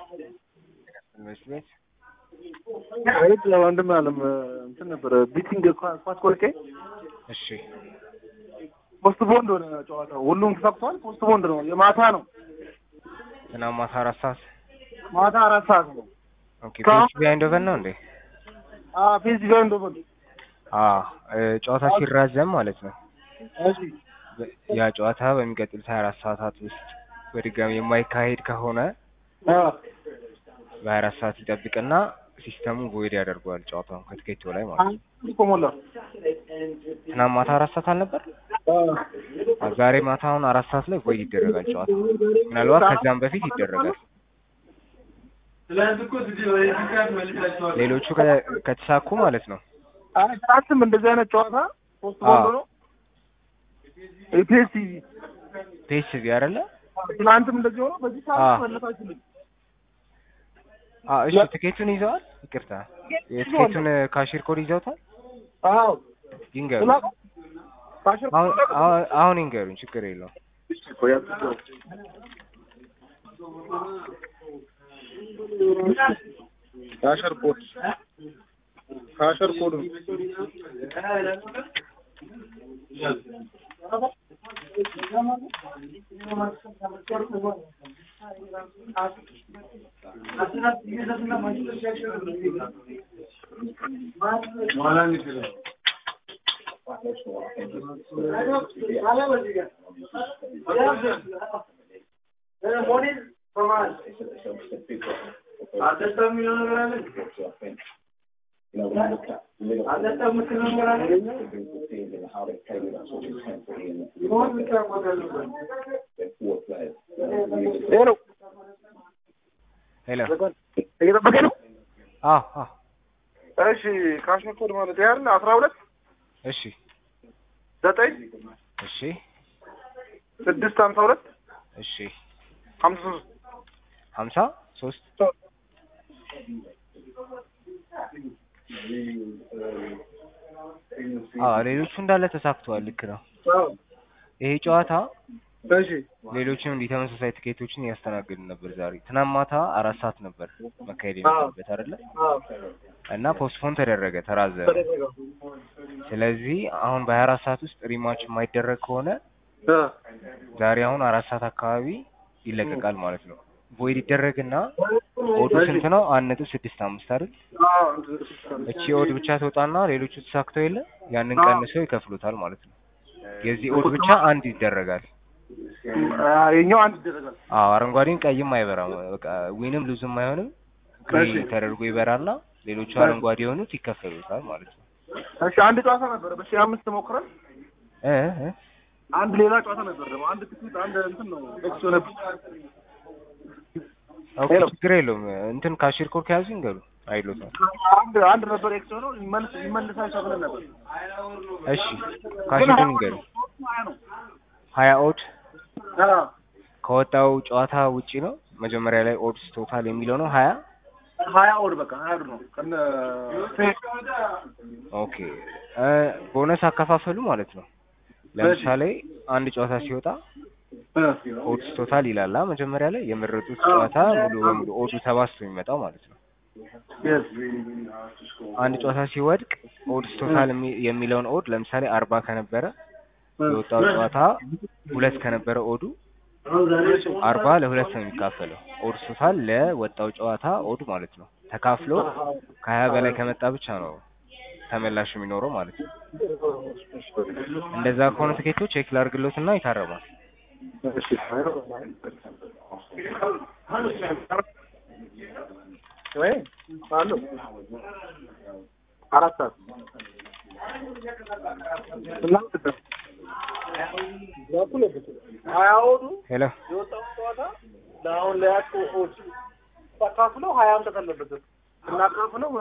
ትምህርት ቤት አቤት ወንድም አለም እንትን ነበረ ቢቲንግ ኳስ ቆርጬ እሺ ፖስት ቦንድ ሆነ ጨዋታው። ሁሉም ተሳክቷል። ፖስት ቦንድ ነው። የማታ ነው። ትናንት ማታ አራት ሰዓት ማታ አራት ሰዓት ነው። ኦኬ ፒኤች ቢሃይንዶቨን ነው እንዴ? አዎ ፌስ ጋር እንደሆነ አዎ እ ጨዋታ ሲራዘም ማለት ነው እሺ በ- ያ ጨዋታ በሚቀጥሉት 24 ሰዓታት ውስጥ በድጋሚ የማይካሄድ ከሆነ አዎ በ24 ሰዓት ይጠብቅና ሲስተሙ ቮይድ ያደርገዋል ጨዋታውን ከትኬቱ ላይ ማለት ነው። አንድ እኮ ሞላ። ትናንት ማታ አራት ሰዓት አልነበር? አዎ አዎ፣ ዛሬ ማታ አሁን አራት ሰዓት ላይ ቮይድ ይደረጋል ጨዋታ። ምናልባት ከዛም በፊት ይደረጋል። ሌሎቹ ከ- ከተሳኩ ማለት ነው። አይ ትናንትም እንደዚህ አይነት ጨዋታ ፖስት ቦንድ አዎ። ነው። ኢፒኤስሲ ፒኤስቪ አይደለ? ትናንትም እንደዚህ ሆኖ በዚህ አዎ። ሰዓት መለሳችሁልኝ። አዎ፣ እሺ ትኬቱን ይዘዋል? ይቅርታ የትኬቱን ካሽር ኮድ ይዘውታል? አዎ ይንገሩ። ስላ ካሽር አሁን አሁን- አሁን ይንገሩኝ፣ ችግር የለውም። ካሸር ኮድ ካሸር ኮድ ነው። ይሄ ነው ሄሎ። እየጠበቀ ነው። አዎ አዎ፣ እሺ ካሽር ኮድ ማለት ይሄ አይደል? አስራ ሁለት እሺ ዘጠኝ እሺ ስድስት ሀምሳ ሁለት እሺ ሀምሳ ሶስት ሀምሳ ሶስት አዎ፣ ሌሎቹ እንዳለ ተሳክተዋል። ልክ ነው። ይሄ ጨዋታ እሺ ሌሎችም እንዲህ ተመሳሳይ ትኬቶችን እያስተናገድን ነበር። ዛሬ ትናንት ማታ አራት ሰዓት ነበር መካሄድ የነበረበት አይደለ? እና ፖስትፖን ተደረገ፣ ተራዘመ። ስለዚህ አሁን በሀያ አራት ሰዓት ውስጥ ሪማች የማይደረግ ከሆነ ዛሬ አሁን አራት ሰዓት አካባቢ ይለቀቃል ማለት ነው። ቮይድ ይደረግና ኦዱ ስንት ነው? አንድ ነጥብ ስድስት አምስት አይደል? እቺ ኦድ ብቻ ትወጣና ሌሎቹ ተሳክተው የለ ያንን ቀንሰው ይከፍሉታል ማለት ነው። የዚህ ኦድ ብቻ አንድ ይደረጋል። የኛው አንድ ይደረጋል። አዎ አረንጓዴም ቀይም አይበራም። በቃ ዊንም ሉዝም አይሆንም። ግሬ ተደርጎ ይበራና ሌሎቹ አረንጓዴ የሆኑት ይከፈሉታል ማለት ነው። እሺ አንድ ጨዋታ ነበረ በሺህ አምስት ሞክረን እ እ አንድ ሌላ ጨዋታ ነበር ደግሞ አንድ ትኬት አንድ እንትን ነው ኤክስ ነበር ኦኬ ችግር የለውም። እንትን ካሽር ኮድ ከያዙ ይንገሩ አይሎታል። አንድ አንድ ነበር ኤክስ ሆነው ይመልስ ይመልሳል ተብለን ነበር። እሺ ካሽሩን ይንገሩ። ሀያ ኦድ አዎ ከወጣው ጨዋታ ውጪ ነው። መጀመሪያ ላይ ኦድስ ቶታል የሚለው ነው ሀያ ሀያ ኦድ በቃ ሀያ ኦድ ነው ከነ ኦኬ እ ቦነስ አከፋፈሉ ማለት ነው። ለምሳሌ አንድ ጨዋታ ሲወጣ ኦድስ ቶታል ይላል አ መጀመሪያ ላይ የመረጡት ጨዋታ ሙሉ በሙሉ ኦዱ ተባዝቶ የሚመጣው ማለት ነው። አንድ ጨዋታ ሲወድቅ ኦድስ ቶታል የሚ- የሚለውን ኦድ ለምሳሌ አርባ ከነበረ የወጣው ጨዋታ ሁለት ከነበረ ኦዱ አርባ ለሁለት ነው የሚካፈለው። ኦድስ ቶታል ለወጣው ጨዋታ ኦድ ማለት ነው ተካፍሎ ከሀያ በላይ ከመጣ ብቻ ነው ተመላሽ የሚኖረው ማለት ነው። እንደዛ ከሆነ ትኬቶች ቼክ ላድርግሎትና ይታረማል። ወይ አሉ አራት ሰዓት ሀያ ኦዱ ሄሎ የወጣው ጨዋታ ለአሁን ለያቁ ኦድ ተካፍለው ሀያ አምጠት አለበት እናካፍለው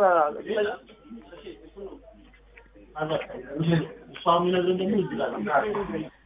እሷ የሚነግረን ደግሞ